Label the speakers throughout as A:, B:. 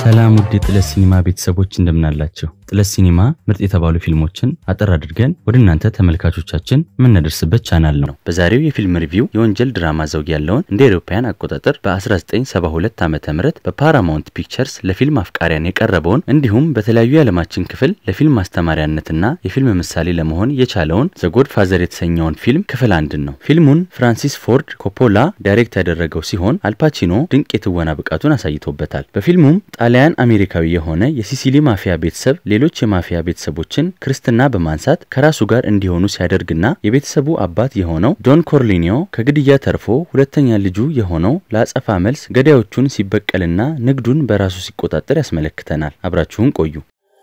A: ሰላም ውድ የጥለት ሲኒማ ቤተሰቦች እንደምናላቸው። ጥለት ሲኒማ ምርጥ የተባሉ ፊልሞችን አጠር አድርገን ወደ እናንተ ተመልካቾቻችን የምናደርስበት ቻናል ነው። በዛሬው የፊልም ሪቪው የወንጀል ድራማ ዘውግ ያለውን እንደ አውሮፓውያን አቆጣጠር በ1972 ዓ ም በፓራማውንት ፒክቸርስ ለፊልም አፍቃሪያን የቀረበውን እንዲሁም በተለያዩ የዓለማችን ክፍል ለፊልም ማስተማሪያነትና የፊልም ምሳሌ ለመሆን የቻለውን ዘጎድ ፋዘር የተሰኘውን ፊልም ክፍል አንድን ነው። ፊልሙን ፍራንሲስ ፎርድ ኮፖላ ዳይሬክት ያደረገው ሲሆን አልፓቺኖ ድንቅ የትወና ብቃቱን አሳይቶበታል። በፊልሙም ጣሊያን አሜሪካዊ የሆነ የሲሲሊ ማፊያ ቤተሰብ ሌሎች የማፊያ ቤተሰቦችን ክርስትና በማንሳት ከራሱ ጋር እንዲሆኑ ሲያደርግና የቤተሰቡ አባት የሆነው ዶን ኮርሊኒዮ ከግድያ ተርፎ ሁለተኛ ልጁ የሆነው ለአጸፋ መልስ ገዳዮቹን ሲበቀልና ንግዱን በራሱ ሲቆጣጠር ያስመለክተናል። አብራችሁን ቆዩ።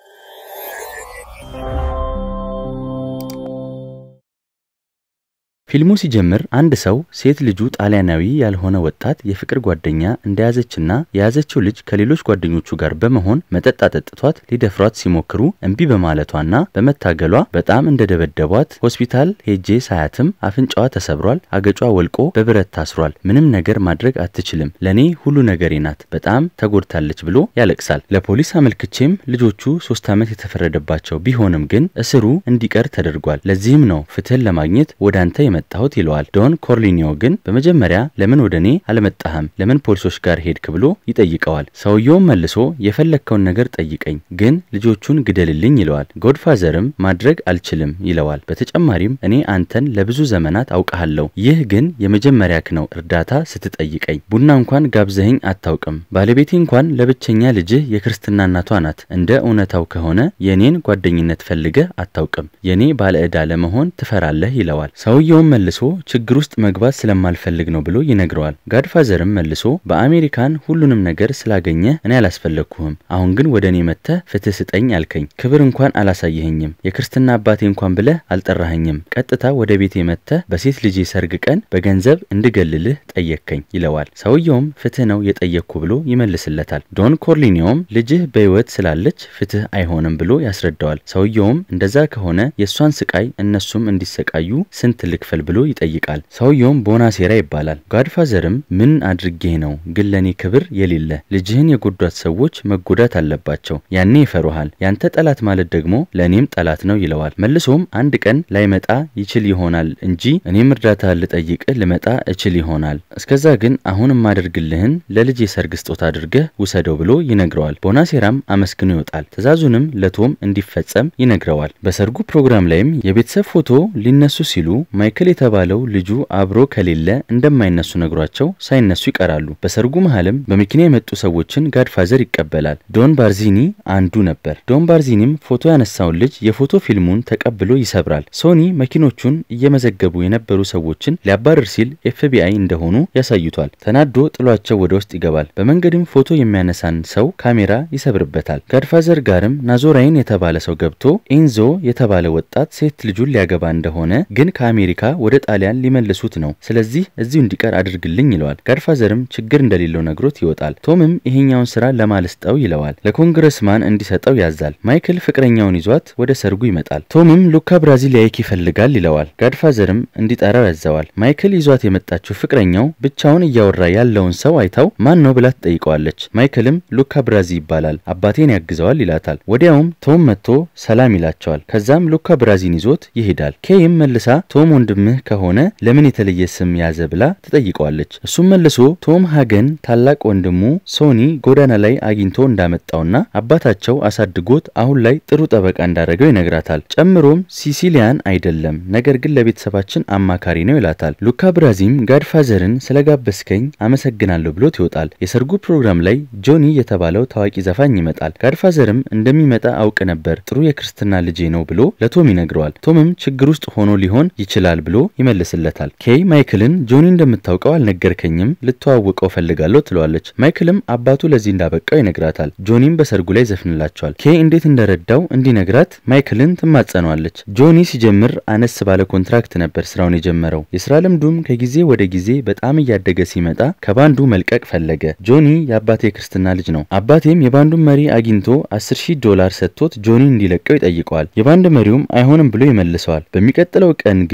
A: ፊልሙ ሲጀምር አንድ ሰው ሴት ልጁ ጣሊያናዊ ያልሆነ ወጣት የፍቅር ጓደኛ እንደያዘችና የያዘችው ልጅ ከሌሎች ጓደኞቹ ጋር በመሆን መጠጥ አጠጥቷት ሊደፍሯት ሲሞክሩ እምቢ በማለቷና በመታገሏ በጣም እንደደበደቧት ሆስፒታል ሄጄ ሳያትም አፍንጫዋ ተሰብሯል፣ አገጯ ወልቆ በብረት ታስሯል፣ ምንም ነገር ማድረግ አትችልም፣ ለእኔ ሁሉ ነገሬ ናት፣ በጣም ተጎድታለች ብሎ ያለቅሳል። ለፖሊስ አመልክቼም ልጆቹ ሶስት ዓመት የተፈረደባቸው ቢሆንም ግን እስሩ እንዲቀር ተደርጓል። ለዚህም ነው ፍትህን ለማግኘት ወደ አንተ መጣሁት ይለዋል። ዶን ኮርሊኒዮ ግን በመጀመሪያ ለምን ወደ እኔ አልመጣህም? ለምን ፖሊሶች ጋር ሄድክ? ብሎ ይጠይቀዋል። ሰውየውም መልሶ የፈለግከውን ነገር ጠይቀኝ፣ ግን ልጆቹን ግደልልኝ ይለዋል። ጎድፋዘርም ማድረግ አልችልም ይለዋል። በተጨማሪም እኔ አንተን ለብዙ ዘመናት አውቀሃለሁ፣ ይህ ግን የመጀመሪያክ ነው እርዳታ ስትጠይቀኝ። ቡና እንኳን ጋብዘኸኝ አታውቅም። ባለቤቴ እንኳን ለብቸኛ ልጅህ የክርስትና እናቷ ናት። እንደ እውነታው ከሆነ የእኔን ጓደኝነት ፈልገህ አታውቅም። የእኔ ባለዕዳ ለመሆን ትፈራለህ ይለዋል። ሰውየውም መልሶ ችግር ውስጥ መግባት ስለማልፈልግ ነው ብሎ ይነግረዋል። ጋድፋዘርም መልሶ በአሜሪካን ሁሉንም ነገር ስላገኘህ እኔ አላስፈለግኩህም። አሁን ግን ወደ እኔ መጥተህ ፍትህ ስጠኝ አልከኝ። ክብር እንኳን አላሳየኸኝም። የክርስትና አባቴ እንኳን ብለህ አልጠራኸኝም። ቀጥታ ወደ ቤቴ መጥተህ በሴት ልጄ ሰርግ ቀን በገንዘብ እንድገልልህ ጠየቅከኝ ይለዋል። ሰውየውም ፍትህ ነው የጠየቅኩ ብሎ ይመልስለታል። ዶን ኮርሊኒዮም ልጅህ በሕይወት ስላለች ፍትህ አይሆንም ብሎ ያስረዳዋል። ሰውየውም እንደዛ ከሆነ የእሷን ስቃይ እነሱም እንዲሰቃዩ ስንት ልክፈል ብሎ ይጠይቃል። ሰውየውም ቦናሴራ ይባላል። ጋድፋዘርም ምን አድርጌህ ነው ግን ለእኔ ክብር የሌለ ልጅህን የጎዷት ሰዎች መጎዳት አለባቸው፣ ያኔ ይፈሩሃል። ያንተ ጠላት ማለት ደግሞ ለእኔም ጠላት ነው ይለዋል። መልሶም አንድ ቀን ላይመጣ ይችል ይሆናል እንጂ እኔም እርዳታ ልጠይቅህ ልመጣ እችል ይሆናል። እስከዛ ግን አሁን የማደርግልህን ለልጅ የሰርግ ስጦታ አድርገህ ውሰደው ብሎ ይነግረዋል። ቦናሴራም አመስግኖ ይወጣል። ትዕዛዙንም ለቶም እንዲፈጸም ይነግረዋል። በሰርጉ ፕሮግራም ላይም የቤተሰብ ፎቶ ሊነሱ ሲሉ ማይክል የተባለው ልጁ አብሮ ከሌለ እንደማይነሱ ነግሯቸው ሳይነሱ ይቀራሉ። በሰርጉ መሃልም በመኪና የመጡ ሰዎችን ጋድፋዘር ይቀበላል። ዶን ባርዚኒ አንዱ ነበር። ዶን ባርዚኒም ፎቶ ያነሳውን ልጅ የፎቶ ፊልሙን ተቀብሎ ይሰብራል። ሶኒ መኪኖቹን እየመዘገቡ የነበሩ ሰዎችን ሊያባርር ሲል ኤፍቢአይ እንደሆኑ ያሳይቷል። ተናዶ ጥሏቸው ወደ ውስጥ ይገባል። በመንገድም ፎቶ የሚያነሳን ሰው ካሜራ ይሰብርበታል። ጋድፋዘር ጋርም ናዞራይን የተባለ ሰው ገብቶ ኤንዞ የተባለ ወጣት ሴት ልጁን ሊያገባ እንደሆነ ግን ከአሜሪካ ወደ ጣሊያን ሊመልሱት ነው፣ ስለዚህ እዚሁ እንዲቀር አድርግልኝ ይለዋል። ጋድፋዘርም ችግር እንደሌለው ነግሮት ይወጣል። ቶምም ይሄኛውን ስራ ለማልስጠው ይለዋል። ለኮንግረስማን እንዲሰጠው ያዛል። ማይክል ፍቅረኛውን ይዟት ወደ ሰርጉ ይመጣል። ቶምም ሉካ ብራዚሊያይክ ይፈልጋል ይለዋል። ጋድፋዘርም እንዲጠራው ያዘዋል። ማይክል ይዟት የመጣችው ፍቅረኛው ብቻውን እያወራ ያለውን ሰው አይታው ማን ነው ብላ ትጠይቀዋለች። ማይክልም ሉካ ብራዚ ይባላል አባቴን ያግዘዋል ይላታል። ወዲያውም ቶም መጥቶ ሰላም ይላቸዋል። ከዛም ሉካ ብራዚን ይዞት ይሄዳል። ኬይም መልሳ ቶም ወንድምህ ከሆነ ለምን የተለየ ስም ያዘ ብላ ትጠይቀዋለች። እሱም መልሶ ቶም ሀገን ታላቅ ወንድሙ ሶኒ ጎዳና ላይ አግኝቶ እንዳመጣውና አባታቸው አሳድጎት አሁን ላይ ጥሩ ጠበቃ እንዳደረገው ይነግራታል። ጨምሮም ሲሲሊያን አይደለም፣ ነገር ግን ለቤተሰባችን አማካሪ ነው ይላታል። ሉካ ብራዚም ጋድፋዘርን ስለጋበዝከኝ አመሰግናለሁ ብሎት ይወጣል። የሰርጉ ፕሮግራም ላይ ጆኒ የተባለው ታዋቂ ዘፋኝ ይመጣል። ጋድፋዘርም እንደሚመጣ አውቅ ነበር፣ ጥሩ የክርስትና ልጄ ነው ብሎ ለቶም ይነግረዋል። ቶምም ችግር ውስጥ ሆኖ ሊሆን ይችላል ብሎ ይመልስለታል። ኬይ ማይክልን ጆኒ እንደምታውቀው አልነገርከኝም፣ ልተዋውቀው ፈልጋለሁ ትለዋለች። ማይክልም አባቱ ለዚህ እንዳበቃው ይነግራታል። ጆኒም በሰርጉ ላይ ዘፍንላቸዋል። ኬይ እንዴት እንደረዳው እንዲነግራት ማይክልን ትማጸነዋለች። ጆኒ ሲጀምር አነስ ባለ ኮንትራክት ነበር ስራውን የጀመረው። የስራ ልምዱም ከጊዜ ወደ ጊዜ በጣም እያደገ ሲመጣ ከባንዱ መልቀቅ ፈለገ። ጆኒ የአባቴ የክርስትና ልጅ ነው። አባቴም የባንዱን መሪ አግኝቶ 10 ሺህ ዶላር ሰጥቶት ጆኒ እንዲለቀው ይጠይቀዋል። የባንድ መሪውም አይሆንም ብሎ ይመልሰዋል። በሚቀጥለው ቀን ግን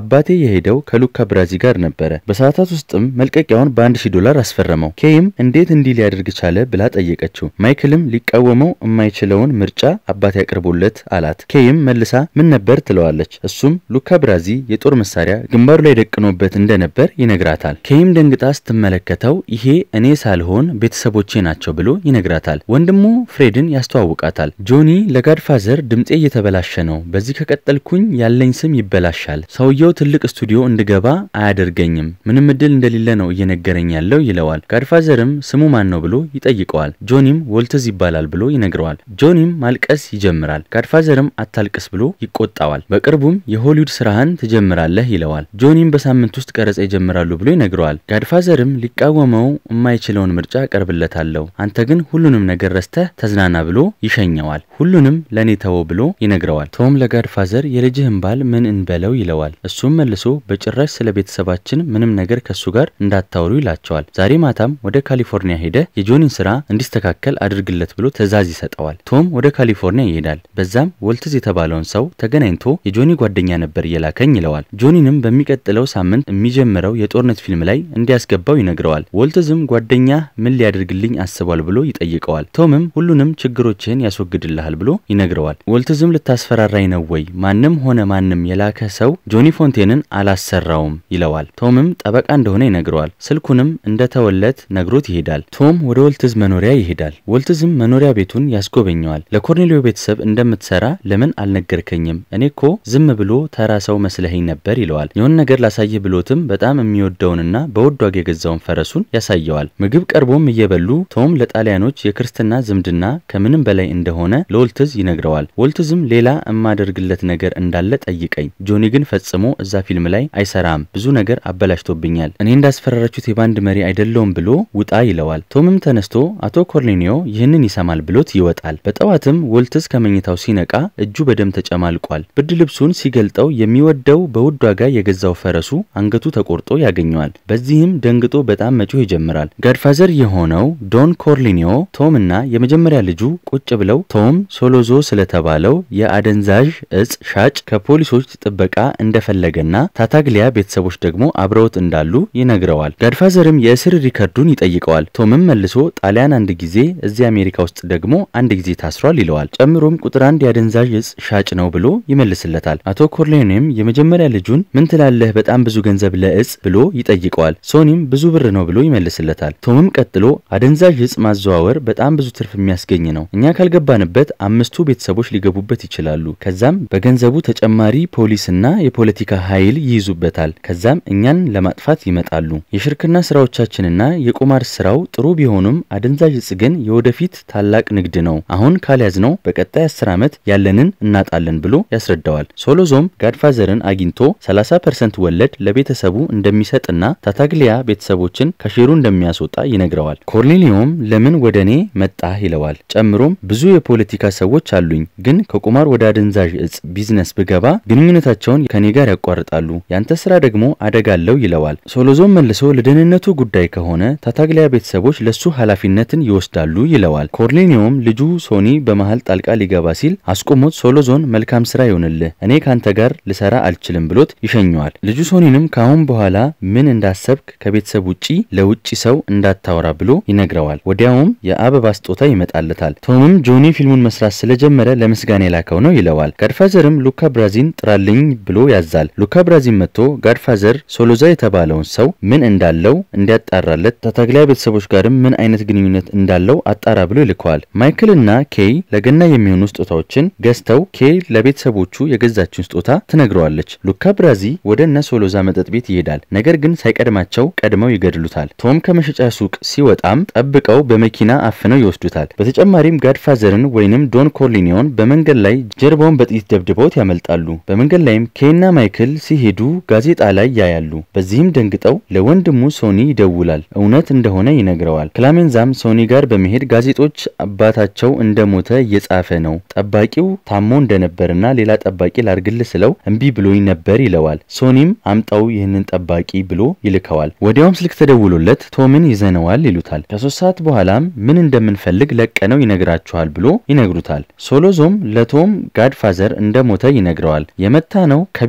A: አባቴ የሄደው ከሉካ ብራዚ ጋር ነበረ። በሰዓታት ውስጥም መልቀቂያውን በአንድ ሺህ ዶላር አስፈረመው። ኬይም እንዴት እንዲህ ሊያደርግ ቻለ ብላ ጠየቀችው። ማይክልም ሊቃወመው የማይችለውን ምርጫ አባቴ ያቅርቦለት አላት። ኬይም መልሳ ምን ነበር ትለዋለች። እሱም ሉካ ብራዚ የጦር መሳሪያ ግንባሩ ላይ ደቅኖበት እንደነበር ይነግራታል። ኬይም ደንግጣ ስትመለከተው ይሄ እኔ ሳልሆን ቤተሰቦቼ ናቸው ብሎ ይነግራታል። ወንድሙ ፍሬድን ያስተዋውቃታል። ጆኒ ለጋድፋዘር ድምፄ እየተበላሸ ነው፣ በዚህ ከቀጠልኩኝ ያለኝ ስም ይበላሻል። ሰውየው ትልቅ ስቱዲዮ እንድገባ አያደርገኝም፣ ምንም እድል እንደሌለ ነው እየነገረኝ ያለው ይለዋል። ጋድፋዘርም ስሙ ማን ነው ብሎ ይጠይቀዋል። ጆኒም ወልትዝ ይባላል ብሎ ይነግረዋል። ጆኒም ማልቀስ ይጀምራል። ጋድፋዘርም አታልቅስ ብሎ ይቆጣዋል። በቅርቡም የሆሊውድ ስራህን ትጀምራለህ ይለዋል። ጆኒም በሳምንት ውስጥ ቀረጻ ይጀምራሉ ብሎ ይነግረዋል። ጋድፋዘርም ሊቃወመው የማይችለውን ምርጫ ቀርብለታለሁ፣ አንተ ግን ሁሉንም ነገር ረስተህ ተዝናና ብሎ ይሸኘዋል። ሁሉንም ለእኔ ተወው ብሎ ይነግረዋል። ቶም ለጋድፋዘር የልጅህን ባል ምን እንበለው ይለዋል። እሱም መልሶ በጭራሽ ስለ ቤተሰባችን ምንም ነገር ከሱ ጋር እንዳታወሩ ይላቸዋል። ዛሬ ማታም ወደ ካሊፎርኒያ ሄደ የጆኒን ስራ እንዲስተካከል አድርግለት ብሎ ትዕዛዝ ይሰጠዋል። ቶም ወደ ካሊፎርኒያ ይሄዳል። በዛም ወልትዝ የተባለውን ሰው ተገናኝቶ የጆኒ ጓደኛ ነበር የላከኝ ይለዋል። ጆኒንም በሚቀጥለው ሳምንት የሚጀምረው የጦርነት ፊልም ላይ እንዲያስገባው ይነግረዋል። ወልትዝም ጓደኛ ምን ሊያደርግልኝ አስቧል ብሎ ይጠይቀዋል። ቶምም ሁሉንም ችግሮችህን ያስወግድልሃል ብሎ ይነግረዋል። ወልትዝም ልታስፈራራኝ ነው ወይ? ማንም ሆነ ማንም የላከ ሰው ጆኒ ፎንቴንን አላሰራውም ይለዋል። ቶምም ጠበቃ እንደሆነ ይነግረዋል። ስልኩንም እንደተወለት ነግሮት ይሄዳል። ቶም ወደ ወልትዝ መኖሪያ ይሄዳል። ወልትዝም መኖሪያ ቤቱን ያስጎበኘዋል። ለኮርኔሊዮ ቤተሰብ እንደምትሰራ ለምን አልነገርከኝም? እኔ እኮ ዝም ብሎ ተራ ሰው መስለኸኝ ነበር ይለዋል። የሆነ ነገር ላሳይህ ብሎትም በጣም የሚወደውንና በውድ ዋጋ የገዛውን ፈረሱን ያሳየዋል። ምግብ ቀርቦም እየበሉ ቶም ለጣሊያኖች የክርስትና ዝምድና ከምንም በላይ እንደሆነ ለወልትዝ ይነግረዋል። ወልትዝም ሌላ የማደርግለት ነገር እንዳለ ጠይቀኝ፣ ጆኒ ግን ፈጽሞ እዛ ፊልም ላይ አይሰራም፣ ብዙ ነገር አበላሽቶብኛል፣ እኔ እንዳስፈራራችሁት የባንድ መሪ አይደለውም ብሎ ውጣ ይለዋል። ቶምም ተነስቶ አቶ ኮርኔሊዮ ይህንን ይሰማል ብሎት ይወጣል። በጠዋትም ወልትዝ ከመኝታው ሲነቃ እጁ በደም ተጨማልቋል። ብርድ ልብሱን ሲገልጠው የሚወደው በውድ ዋጋ የገዛው ፈረሱ አንገቱ ተቆርጦ ያገኘዋል። በዚህም ደንግጦ በጣም መጮህ ይጀምራል። ጋድፋዘር የሆነው ዶን ኮርሊኒዮ ቶም እና የመጀመሪያ ልጁ ቁጭ ብለው ቶም ሶሎዞ ስለተባለው የአደንዛዥ እጽ ሻጭ ከፖሊሶች ጥበቃ እንደፈለገና ታታግሊያ ቤተሰቦች ደግሞ አብረውት እንዳሉ ይነግረዋል። ጋድፋዘርም የእስር ሪከርዱን ይጠይቀዋል። ቶምም መልሶ ጣሊያን አንድ ጊዜ እዚህ አሜሪካ ውስጥ ደግሞ አንድ ጊዜ ታስሯል ይለዋል። ጨምሮም ቁጥር አንድ የአደንዛዥ እጽ ሻጭ ነው ብሎ ይመልስለታል። አቶ ኮርሌኔም የመጀመሪያ ልጁን ምን ትላለህ በጣም ብዙ ገንዘብ ለእጽ ብሎ ይጠይቀዋል። ሶኒም ብዙ ብር ነው ብሎ ይመልስለታል። ቶምም ቀጥሎ አደንዛዥ እጽ ማዘዋወር በጣም ብዙ ትርፍ የሚያስገኝ ነው፣ እኛ ካልገባንበት አምስቱ ቤተሰቦች ሊገቡበት ይችላሉ። ከዛም በገንዘቡ ተጨማሪ ፖሊስና የፖለቲካ ኃይል ይይዙበታል። ከዛም እኛን ለማጥፋት ይመጣሉ። የሽርክና ስራዎቻችንና የቁማር ስራው ጥሩ ቢሆኑም አደንዛዥ እጽ ግን የወደፊት ታላቅ ንግድ ነው። አሁን ካልያዝነው በቀጣይ አስር ዓመት ያለንን እናጣለን ብሎ ያስረዳዋል። ሶሎዞም ጋድፋዘርን አግኝቶ 30 ፐርሰንት ወለድ ለቤተሰቡ እንደሚሰጥና ታታግሊያ ቤተሰቦችን ከሼሩ እንደሚያስወጣ ይነግረዋል። ኮርኔሊዮም ለምን ወደ እኔ መጣህ ይለዋል። ጨምሮም ብዙ የፖለቲካ ሰዎች አሉኝ፣ ግን ከቁማር ወደ አደንዛዥ እጽ ቢዝነስ ብገባ ግንኙነታቸውን ከኔ ጋር ያቋርጣሉ፣ ያንተ ስራ ደግሞ አደጋ አለው ይለዋል። ሶሎዞም መልሶ ለደህንነቱ ጉዳይ ከሆነ ታታግሊያ ቤተሰቦች ለሱ ኃላፊነትን ይወስዳሉ ይለዋል። ኮርኔሊዮም ልጁ ሶኒ በመሃል ጣልቃ ሊገባ ሲል አስቆሞት ሶሎዞን መልካም ስራ ይሆንልህ፣ እኔ ካንተ ጋር ልሰራ አልችልም ብሎት ይሸኘዋል። ልጁ ሶኒንም ከአሁን በኋላ ምን እንዳሰብክ ከቤተሰብ ውጪ ለውጭ ሰው እንዳታወራ ብሎ ይነግረዋል። ወዲያውም የአበባ ስጦታ ይመጣለታል። ቶምም ጆኒ ፊልሙን መስራት ስለጀመረ ለምስጋና የላከው ነው ይለዋል። ጋድፋዘርም ሉካ ብራዚን ጥራልኝ ብሎ ያዛል። ሉካ ብራዚን መጥቶ ጋድፋዘር ሶሎዛ የተባለውን ሰው ምን እንዳለው እንዲያጣራለት ታታግሊያ ቤተሰቦች ጋርም ምን አይነት ግንኙነት እንዳለው አጣራ ብሎ ይልከዋል። ማይክል እና ኬይ ለገና የሚሆኑ ስጦታዎችን ገዝተው ኬይ ለቤተሰቦቹ የገዛችውን ስጦታ ትነግረዋለች። ሉካ ብራዚ ወደ እነ ሶሎዛ መጠጥ ቤት ይሄዳል። ነገር ግን ሳይቀድማቸው ቀድመው ይገድሉታል። ቶም ከመሸጫ ሱቅ ሲወጣም ጠብቀው በመኪና አፍነው ይወስዱታል። በተጨማሪም ጋድፋዘርን ወይንም ዶን ኮርሊኒዮን በመንገድ ላይ ጀርባውን በጥይት ደብድበውት ያመልጣሉ። በመንገድ ላይም ኬይና ማይክል ሲሄዱ ጋዜጣ ላይ ያያሉ። በዚህም ደንግጠው ለወንድሙ ሶኒ ይደውላል። እውነት እንደሆነ ይነግረዋል። ክላሜንዛም ሶኒ ጋር በመሄድ ጋዜጦች አባታቸው እንደሞተ እየጻፈ ነው፣ ጠባቂው ታሞ እንደነበርና ሌላ ጠባቂ ላርግል ስለው እምቢ ብሎኝ ነበር ይለዋል። ሶኒም አምጣው ይህንን ጠባቂ ብሎ ይልከዋል። ወዲያውም ስልክ ተደውሎለት ቶምን ይዘነዋል ይሉታል። ከሶስት ሰዓት በኋላም ምን እንደምንፈልግ ለቀነው ይነግራችኋል ብሎ ይነግሩታል። ሶሎዞም ለቶም ጋድፋዘር እንደሞተ ይነግረዋል። የመታ ነው ከቢሮው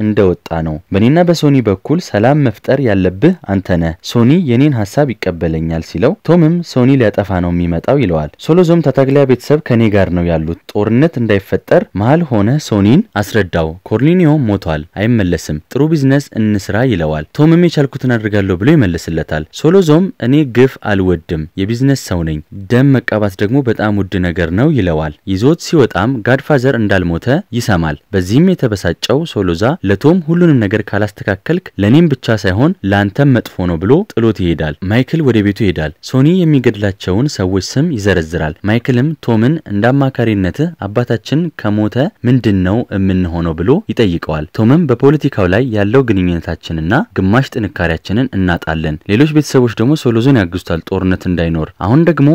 A: እንደወጣ ነው። በእኔና በሶኒ በኩል ሰላም መፍጠር ያለብህ አንተ ነህ። ሶኒ የኔን ሀሳብ ይቀበለኛል ሲለው ቶምም ሶኒ ሊያጠፋ ነው የሚመጣው ይለዋል። ሶሎዞም ታታግሊያ ቤተሰብ ከኔ ጋር ነው ያሉት፣ ጦርነት እንዳይፈጠር መሀል ሆነ ሶኒን አስረዳው። ኮርሊኒዮ ሞቷል፣ አይመለስም፣ ጥሩ ቢዝነስ እንስራ ይለዋል። ቶምም የቻልኩትን አድርጋለሁ ብሎ ይመልስለታል። ሶሎዞም እኔ ግፍ አልወድም፣ የቢዝነስ ሰው ነኝ፣ ደም መቃባት ደግሞ በጣም ውድ ነገር ነው ይለዋል። ይዞት ሲወጣም ጋድፋዘር እንዳልሞተ ይሰማል። በዚህም የተበሳጨው ሶሎዛ ለቶም ሁሉንም ነገር ካላስተካከልክ ለእኔም ብቻ ሳይሆን ለአንተም መጥፎ ነው ብሎ ጥሎት ይሄዳል። ማይክል ወደ ቤቱ ይሄዳል። ሶኒ የሚገድላቸውን ሰዎች ስም ይዘረዝራል። ማይክልም ቶምን እንደ አማካሪነትህ አባታችን ከሞተ ምንድን ነው የምንሆነው ብሎ ይጠይቀዋል። ቶምም በፖለቲካው ላይ ያለው ግንኙነታችንና ግማሽ ጥንካሬያችንን እናጣለን፣ ሌሎች ቤተሰቦች ደግሞ ሶሎዞን ያግዙታል ጦርነት እንዳይኖር። አሁን ደግሞ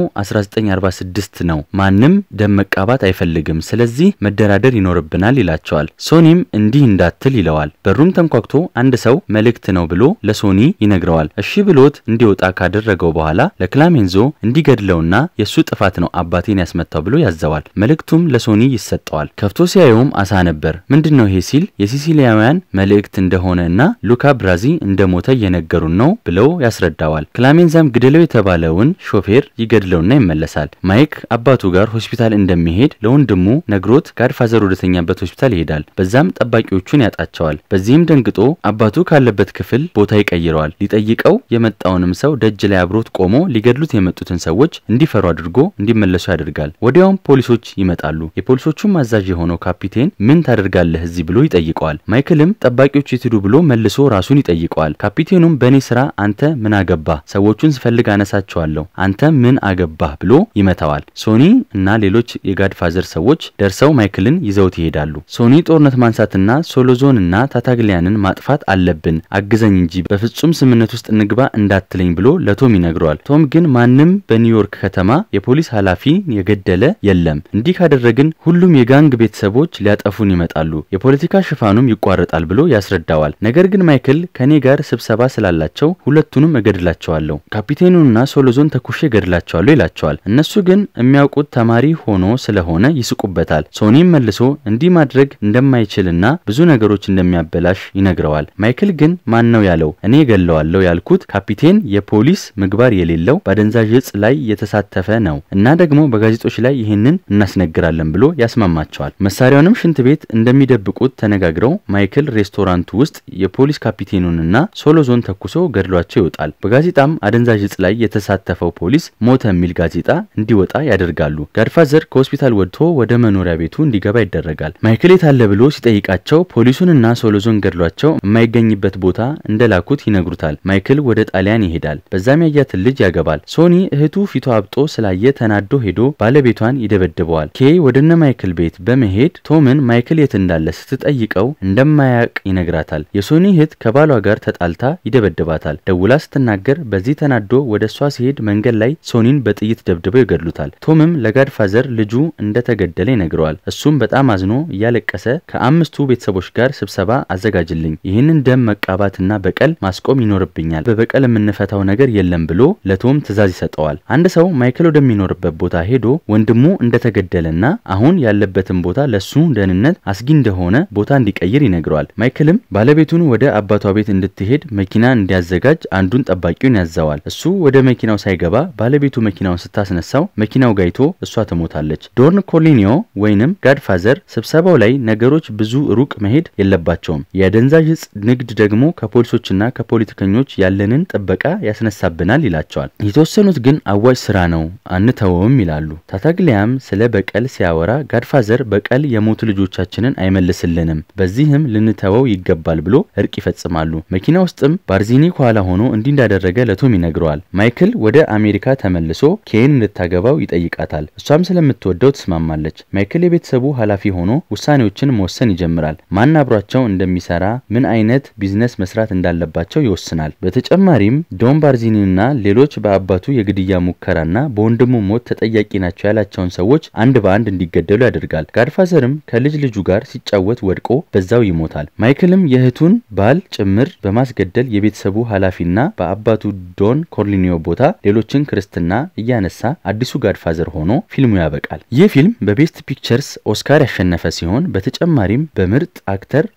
A: 1946 ነው፣ ማንም ደም መቃባት አይፈልግም፣ ስለዚህ መደራደር ይኖርብናል ይላቸዋል። ሶኒም እንዲህ እንዳትል ይለዋል። በሩም ተንኳክቶ አንድ ሰው መልእክት ነው ብሎ ለሶኒ ይነግረዋል። እሺ ብሎት እንዲወጣ ካደረገው በኋላ ለክላሜንዞ እንዲገድለውና የእሱ ጥፋት ነው አባቴን ያስመታው ብሎ ያዘዋል። መልእክቱም ለሶኒ ይሰጠዋል። ከፍቶ ሲያየውም አሳ ነበር። ምንድን ነው ይሄ ሲል የሲሲሊያውያን መልእክት እንደሆነ እና ሉካ ብራዚ እንደሞተ እየነገሩን ነው ብለው ያስረዳዋል። ክላሜንዛም ግደለው የተባለውን ሾፌር ይገድለውና ይመለሳል። ማይክ አባቱ ጋር ሆስፒታል እንደሚሄድ ለወንድሙ ነግሮት ጋድፋዘር ወደተኛበት ሆስፒታል ይሄዳል። በዛም ጠባቂዎቹን ያጣቸዋል። በዚህም ደንግጦ አባቱ ካለበት ክፍል ቦታ ይቀይረዋል። ሊጠይቀው የመጣውንም ሰው ደጅ ላይ አብሮት ቆሞ ሊገድሉት የመጡትን ሰዎች እንዲፈሩ አድርጎ እንዲመለሱ ያደርጋል። ወዲያውም ፖሊሶች ይመጣሉ። የፖሊሶቹም አዛዥ የሆነው ካፒቴን ምን ታደርጋለህ እዚህ ብሎ ይጠይቀዋል። ማይክልም ጠባቂዎች የትዱ ብሎ መልሶ ራሱን ይጠይቀዋል። ካፒቴኑም በእኔ ስራ አንተ ምን አገባህ? ሰዎቹን ስፈልግ አነሳቸዋለሁ፣ አንተ ምን አገባህ ብሎ ይመታዋል። ሶኒ እና ሌሎች የጋድፋዘር ሰዎች ደርሰው ማይክልን ይዘውት ይሄዳሉ። ሶኒ ጦርነት ማንሳትና ሶሎዞን እና ታታግሊያንን ማጥፋት አለብን፣ አግዘኝ እንጂ በፍጹም ስምምነት ውስጥ እንግባ እንዳትለኝ ብሎ ለቶም ይነግረዋል። ቶም ግን ማንም በኒውዮርክ ከተማ የፖሊስ ኃላፊ የገደለ የለም፣ እንዲህ ካደረግን ሁሉም የጋንግ ቤተሰቦች ሊያጠፉን ይመጣሉ፣ የፖለቲካ ሽፋኑም ይቋረጣል ብሎ ያስረዳዋል። ነገር ግን ማይክል ከኔ ጋር ስብሰባ ስላላቸው ሁለቱንም እገድላቸዋለሁ፣ ካፒቴኑንና ሶሎዞን ተኩሼ እገድላቸዋለሁ ይላቸዋል። እነሱ ግን የሚያውቁት ተማሪ ሆኖ ስለሆነ ይስቁበታል። ሶኒም መልሶ እንዲህ ማድረግ እንደማይችልና ብዙ ነገሮች እንደሚያበላሽ ይነግረዋል። ማይክል ግን ማን ነው ያለው? እኔ እገለዋለሁ ያልኩት ካፒቴን የፖሊስ ምግባር የሌለው በአደንዛዥ እጽ ላይ የተሳተፈ ነው እና ደግሞ በጋዜጦች ላይ ይህንን እናስነግራለን ብሎ ያስማማቸዋል። መሳሪያውንም ሽንት ቤት እንደሚደብቁት ተነጋግረው ማይክል ሬስቶራንቱ ውስጥ የፖሊስ ካፒቴኑንና ሶሎዞን ተኩሶ ገድሏቸው ይወጣል። በጋዜጣም አደንዛዥ እጽ ላይ የተሳተፈው ፖሊስ ሞተ የሚል ጋዜጣ እንዲወጣ ያደርጋሉ። ጋድፋዘር ከሆስፒታል ወጥቶ ወደ መኖሪያ ቤቱ እንዲገባ ይደረጋል። ማይክል የታለ ብሎ ሲጠይቃቸው ፖሊሱንና ሶሎዞን ገድሏቸው የማይገኝበት ቦታ እንደላኩት ይነግሩታል። ማይክል ወደ ጣሊያን ይሄዳል። በዛም ያያትን ልጅ ያገባል። ሶኒ እህቱ ፊቷ አብጦ ስላየ ተናዶ ሄዶ ባለቤቷን ይደበድበዋል። ኬይ ወደነ ማይክል ቤት በመሄድ ቶምን ማይክል የት እንዳለ ስትጠይቀው እንደማያውቅ ይነግራታል። የሶኒ እህት ከባሏ ጋር ተጣልታ ይደበድባታል። ደውላ ስትናገር በዚህ ተናዶ ወደ እሷ ሲሄድ መንገድ ላይ ሶኒን በጥይት ደብድበው ይገድሉታል። ቶምም ለጋድፋዘር ልጁ እንደተገደለ ይነግረዋል። እሱም በጣም አዝኖ እያለቀሰ ከአምስቱ ቤተሰቦች ጋር ስብሰባ አዘጋጅልኝ፣ ይህንን ደም መቃባትና በቀል ማስቆም ይኖርብኛል፣ በበቀል የምንፈታው ነገር የለም ብሎ ለቶም ትዕዛዝ ይሰጠዋል። አንድ ሰው ማይክል ወደሚኖርበት ቦታ ሄዶ ወንድሙ እንደተገደለና አሁን ያለበትን ቦታ ለሱ ደህንነት አስጊ እንደሆነ ቦታ እንዲቀይር ይነግረዋል። ማይክልም ባለቤቱን ወደ አባቷ ቤት እንድትሄድ መኪና እንዲያዘጋጅ አንዱን ጠባቂውን ያዘዋል። እሱ ወደ መኪናው ሳይገባ ባለቤቱ መኪናውን ስታስነሳው መኪናው ጋይቶ እሷ ትሞታለች። ዶርን ኮሊኒዮ ወይንም ጋድፋዘር ስብሰባው ላይ ነገሮች ብዙ ሩቅ መሄድ የለባቸውም፣ የአደንዛዥ እጽ ንግድ ደግሞ ከፖሊሶችና ከፖለቲከኞች ያለንን ጥበቃ ያስነሳብናል ይላቸዋል። የተወሰኑት ግን አዋጭ ስራ ነው አንተወውም ይላሉ። ታታግሊያም ስለ በቀል ሲያወራ ጋድፋዘር በቀል የሞቱ ልጆቻችንን አይመልስልንም፣ በዚህም ልንተወው ይገባል ብሎ እርቅ ይፈጽማሉ። መኪና ውስጥም ባርዚኒ ከኋላ ሆኖ እንዲህ እንዳደረገ ለቶም ይነግረዋል። ማይክል ወደ አሜሪካ ተመልሶ ኬን እንድታገባው ይጠይቃታል። እሷም ስለምትወደው ትስማማለች። ማይክል የቤተሰቡ ኃላፊ ሆኖ ውሳኔዎችን መወሰን ይጀምራል። ማን አብሯቸው እንደሚሰራ፣ ምን አይነት ቢዝነስ መስራት እንዳለባቸው ይወስናል። በተጨማሪም ዶን ባርዚኒና ሌሎች በአባቱ የግድያ ሙከራና በወንድሙ ሞት ተጠያቂ ናቸው ያላቸውን ሰዎች አንድ በአንድ እንዲገደሉ ያደርጋል። ጋድፋዘርም ከልጅ ልጁ ጋር ሲጫወት ወድቆ በዛው ይሞታል። ማይክልም የእህቱን ባል ጭምር በማስገደል የቤተሰቡ ኃላፊና በአባቱ ዶን ኮርሊኒዮ ቦታ ሌሎችን ክርስትና እያነሳ አዲሱ ጋድፋዘር ሆኖ ፊልሙ ያበቃል። ይህ ፊልም በቤስት ፒክቸርስ ኦስካር ያሸነፈ ሲሆን በተጨማሪም በምርጥ አክተር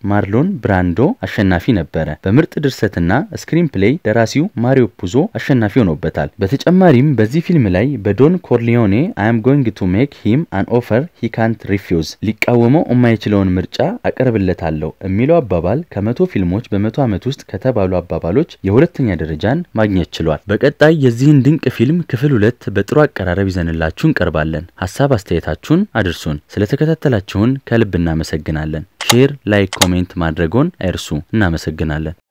A: ማርሎን ብራንዶ አሸናፊ ነበረ። በምርጥ ድርሰትና ስክሪን ፕሌይ ደራሲው ማሪዮ ፑዞ አሸናፊ ሆኖበታል። በተጨማሪም በዚህ ፊልም ላይ በዶን ኮርሊዮኔ አም ጎይንግ ቱ ሜክ ሂም አን ኦፈር ሂ ካንት ሪፊውዝ ሊቃወመው የማይችለውን ምርጫ አቀርብለታለሁ የሚለው አባባል ከመቶ ፊልሞች በመቶ ዓመት ውስጥ ከተባሉ አባባሎች የሁለተኛ ደረጃን ማግኘት ችሏል። በቀጣይ የዚህን ድንቅ ፊልም ክፍል ሁለት በጥሩ አቀራረብ ይዘንላችሁ እንቀርባለን። ሀሳብ አስተያየታችሁን አድርሱን። ስለተከታተላችሁን ከልብ እናመሰግናለን። ሼር፣ ላይክ፣ ኮሜንት ማድረጎን አይርሱ። እናመሰግናለን።